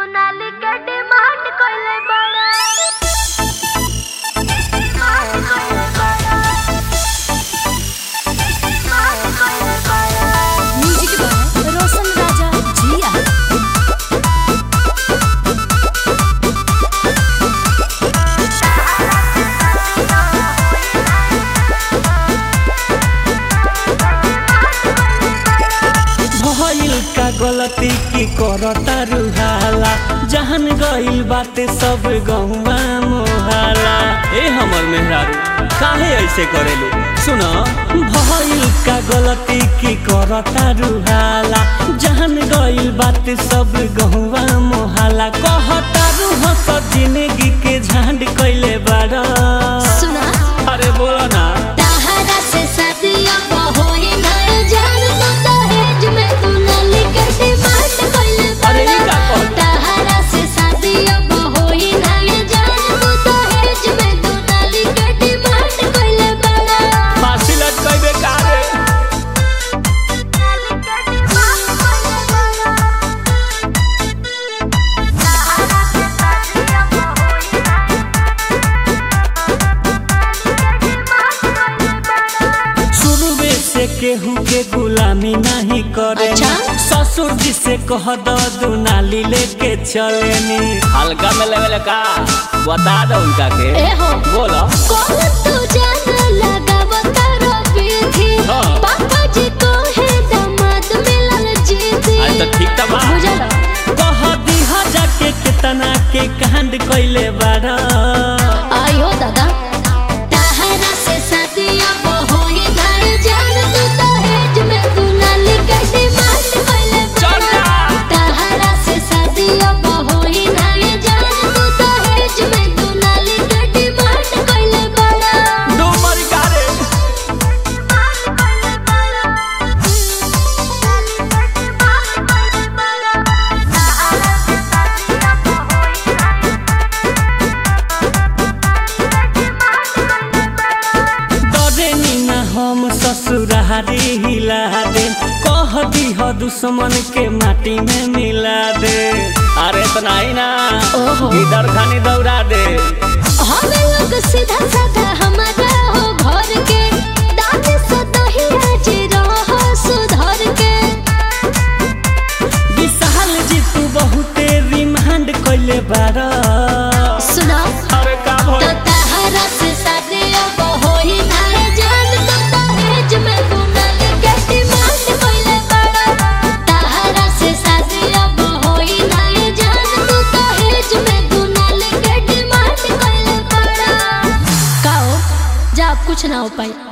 दुनाली के डिमांड कइले बड़ा डिमांड कइले बड़ा डिमांड कइले बड़ा म्यूजिक बाय रोशन राजा जिया भइल का गलती की करता रुहाला जहन गइल बाते सब गहुआ मोहाला ए हमर मेहरारू काहे ऐसे करेलू सुन भइल का गलती की करता रुहाला जहन गइल बाते सब गहुआ मोहाला कहता रूह सब जिंदगी के झांड कइले बाड़ा सुना अरे बोला ना ताहरा से शादियों को होई नए जान तो दहेज में दुनाली के डिमांड कइले अरे ई का कहल? ताहरा से शादियों को होई नए जान तो दहेज में दुनाली के डिमांड कइले बड़ा फांसी लटकइबे का रे दुनाली के डिमांड कइले बड़ा सहारा से शादियां होई ना डिमांड कइले बड़ा शुरुए से केहू के गुलामी नहीं करे अच्छा? ससुर जी से कह दो दुनाली लेके चलेनी हल्का में लेवल का बता दो उनका के ए हो बोलो कौन तू जान लगाव तारो पीठी हाँ। पापा जी को है दामाद मिलल जीती आज तो ठीक था बा बुझल कह दीहा जाके कितना के कांड कइले बाड़ा आयो दादा ताहरा से शादियां वो होई घर जान तू दहेज में दुनाली के डिमांड कइले चल जा। ताहरा से शादियां वो होई घर जान तू दहेज में दुनाली के डिमांड कइले बड़ा दो मरी का रे डरे ना हम ससुरारी हिला दे कह दीह दुश्मन के माटी में मिला दे अरे इतना ही ना ओहो। इधर खानी दौड़ा दे हम लोग सीधा साधा हमारा हो घर के दाद से दही आज रहो सुधर के विशाल जी तू बहुते रिमांड कइले बारा सुना अरे का तो भइल ताहरा से शादी अब होई ना जान तो दहेज में दुनल के डिमांड कइले बड़ा ताहरा से शादी अब होई ना जान तो दहेज में दुनल के डिमांड कइले बड़ा काओ जा अब कुछ ना हो पाई